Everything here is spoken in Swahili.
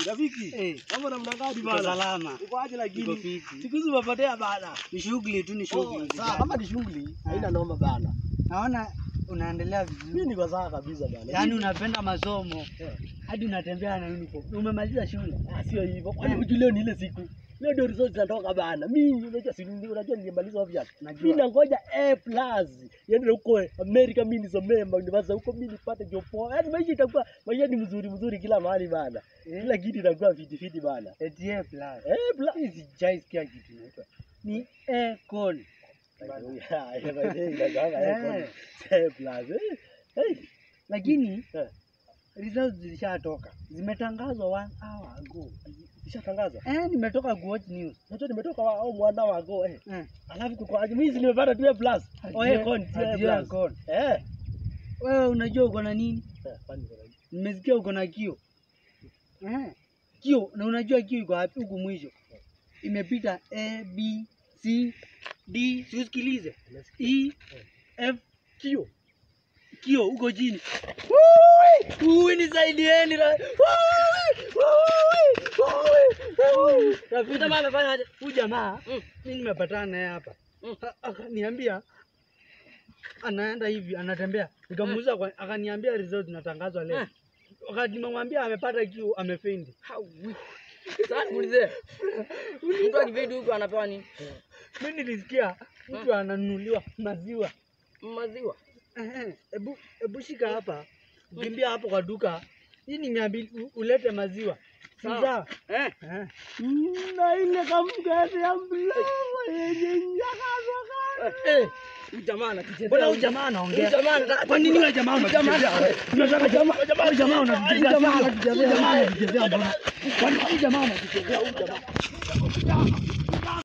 rafiki. Eh, Mambo namna gani uko bana? salama. Uko aje Niko lakini? fiti. Siku hizi umepotea bana. Ni shughuli tu, ni Oh, shughuli. sawa, kama ni shughuli haina noma bana. Naona unaendelea Mimi vizuri. niko sawa kabisa bana. Yaani unapenda masomo Eh. hadi unatembea na uniform. Umemaliza shule? Ah, sio hivyo. Kwani hujui leo ni ile siku? Leo ndio results zinatoka bana. Mimi unajua si unajua nilimaliza obvious. Najua. Mimi nangoja A+. Yaani huko America mimi nisomee university huko mimi nipate job poa. Yaani maisha itakuwa maisha ni mzuri mzuri kila mahali bana. Kila kitu itakuwa fiti fiti bana. Eti A plus. A+. Hii sijai sikia kitu inaitwa. Ni A con. Eh. Lakini Eh. results zilishatoka. Zimetangazwa one hour ago. Ishatangaza. Eh, nimetoka kuwatch news. Najua nimetoka wa- au mwana wago eh. Eh. Alafu kuko aje mimi si nimepata tu A+. Oh, A con, si A+. Ati A con. Eh. Wewe unajua uko na nini? Eh, kwani kuna nini? Nimesikia uko na kio. Eh. Kio na unajua kio iko wapi huku mwisho? Imepita A B C D, si usikilize. E F Kio. kio huko chini. Ui, nisaidieni. ra- Rafiki jamaa amefanya aje? Huyu jamaa mimi nimepatana naye hapa. A- Akaniambia anaenda hivi anatembea. Nikamuuliza kwa akaniambia result zinatangazwa leo. Wakati nimemwambia amepata kiu amefendi. Sasa niulize. Mtu akividi huko anapewa nini? Mimi nilisikia mtu ananunuliwa maziwa. Maziwa. Ehe, Hebu hebu shika hapa. Kimbia hapo kwa duka. Hii ni mia mbili u- ulete maziwa. Si Sawa. sawa? Eh. Eh. na ile kamkate ya mlawa yenye nyakazoka. Eh, Huyu jamaa anatuchezea. mbona huyu jamaa anaongea? Huyu jamaa anataka Kwa nini wewe jamaa unatuchezea wewe? Unataka jamaa huyu jamaa unatuchezea. Jamaa unatuchezea. Jamaa unatuchezea mbona? Kwa nini huyu jamaa unatuchezea huyu jamaa?